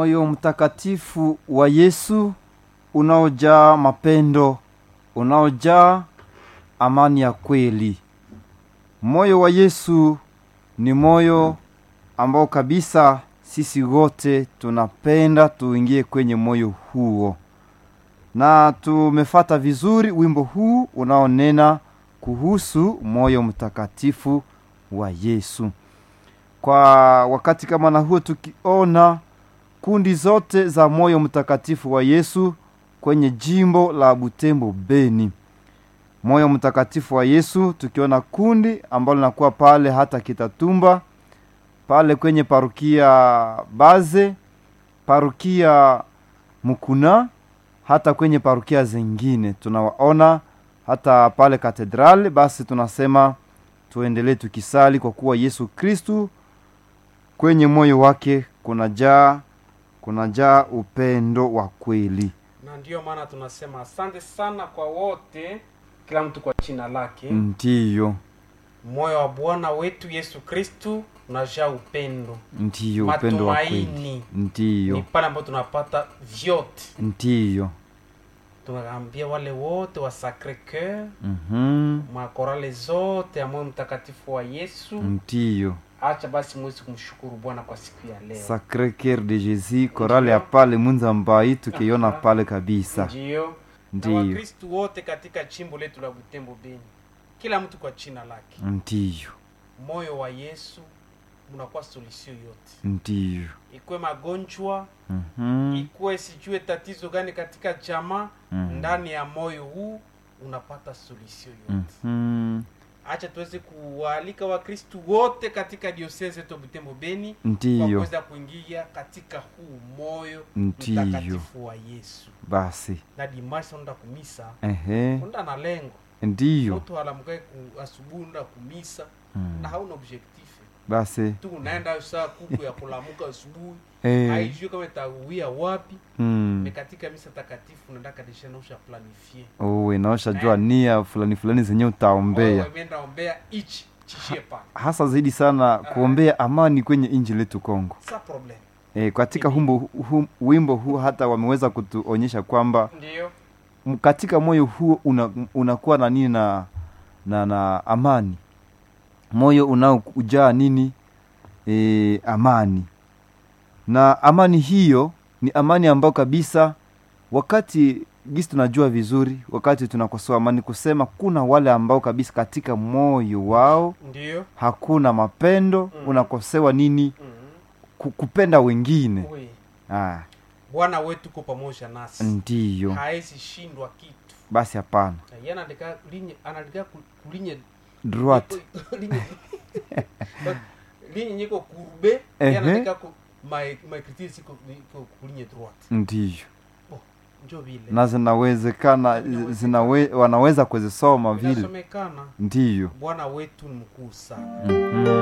moyo mtakatifu wa yesu unaojaa mapendo unaojaa amani ya kweli moyo wa yesu ni moyo ambao kabisa sisi wote tunapenda tuingie kwenye moyo huo na tumefata vizuri wimbo huu unaonena kuhusu moyo mtakatifu wa yesu kwa wakati kama na huo tukiona kundi zote za moyo mtakatifu wa yesu kwenye jimbo la butembo beni moyo mtakatifu wa yesu tukiona kundi ambalo linakuwa pale hata kitatumba pale kwenye parukia baze parukia mukuna hata kwenye parukia zingine tunawaona hata pale katedrali basi tunasema tuendelee tukisali kwa kuwa yesu kristu kwenye moyo wake kunajaa kunajaa upendo wa kweli na ndiyo maana tunasema asante sana kwa wote kila mtu kwa china lake ndiyo moyo wa bwana wetu yesu kristu unajaa upendo ndiyo upendo wa kweli matumaini ndiyo ni pale ambapo tunapata vyote ndiyo tunaambia wale wote wa sacre coeur mhm, makorale zote ya moyo mtakatifu wa yesu ndiyo acha basi mwezi kumshukuru bwana kwa siku ya leo sacre coeur de jesus korale ya pale munza mbai tukiona pale kabisa ndiyo na ndiyo wakristu wote katika chimbo letu la butembo beni kila mtu kwa china lake ndiyo moyo wa yesu unakuwa solusio yote ndiyo ikuwe magonjwa mhm, ikuwe sijue tatizo gani katika jamaa Mhm. ndani ya moyo huu unapata solusio yote mhm, acha tuweze kuwaalika wakristu wote katika diosese yetu ya butembo beni kwa ndiyo kuweza kuingia katika huu moyo Ndiyo. mtakatifu wa yesu basi na dimashi unaenda kumisa ehe unaenda na lengo ndiyo mtu alamukae ku asubuhi unaenda kumisa Mm. na hauna objectif basi tu unaenda saa kuku ya kulamuka asubuhi eh, haijui kama itauia wapi mm. me katika misa takatifu unaenda kadisha nausha planifie uwe naosha jua nia fulani fulani zenye utaombea imeenda ombea ichi chishie pale hasa zaidi sana kuombea amani kwenye nchi letu Kongo. sa problem E, katika humbo, hum, wimbo huu hata wameweza kutuonyesha kwamba ndio m- katika moyo huo una, unakuwa na nini na, na, na amani moyo unaojaa nini e, amani na amani hiyo ni amani ambayo kabisa wakati gisi tunajua vizuri wakati tunakosoa amani kusema kuna wale ambao kabisa katika moyo wao ndio hakuna mapendo Mhm. unakosewa nini mm ku- kupenda wengine we ah, bwana wetu ko pamoja nasi ndiyo haezi shindwa kitu basi hapana Na yeye anaandika linye anaandika ku- kulinye droite linye linye nyiko kurbe Ehe. yeye anaandika ku my my critique siko niko kulinye droite ndiyo njo vile na zinawezekana zinawe, wanaweza kuzisoma vile inasomekana ndiyo bwana wetu ni mkuu sana mm-hmm.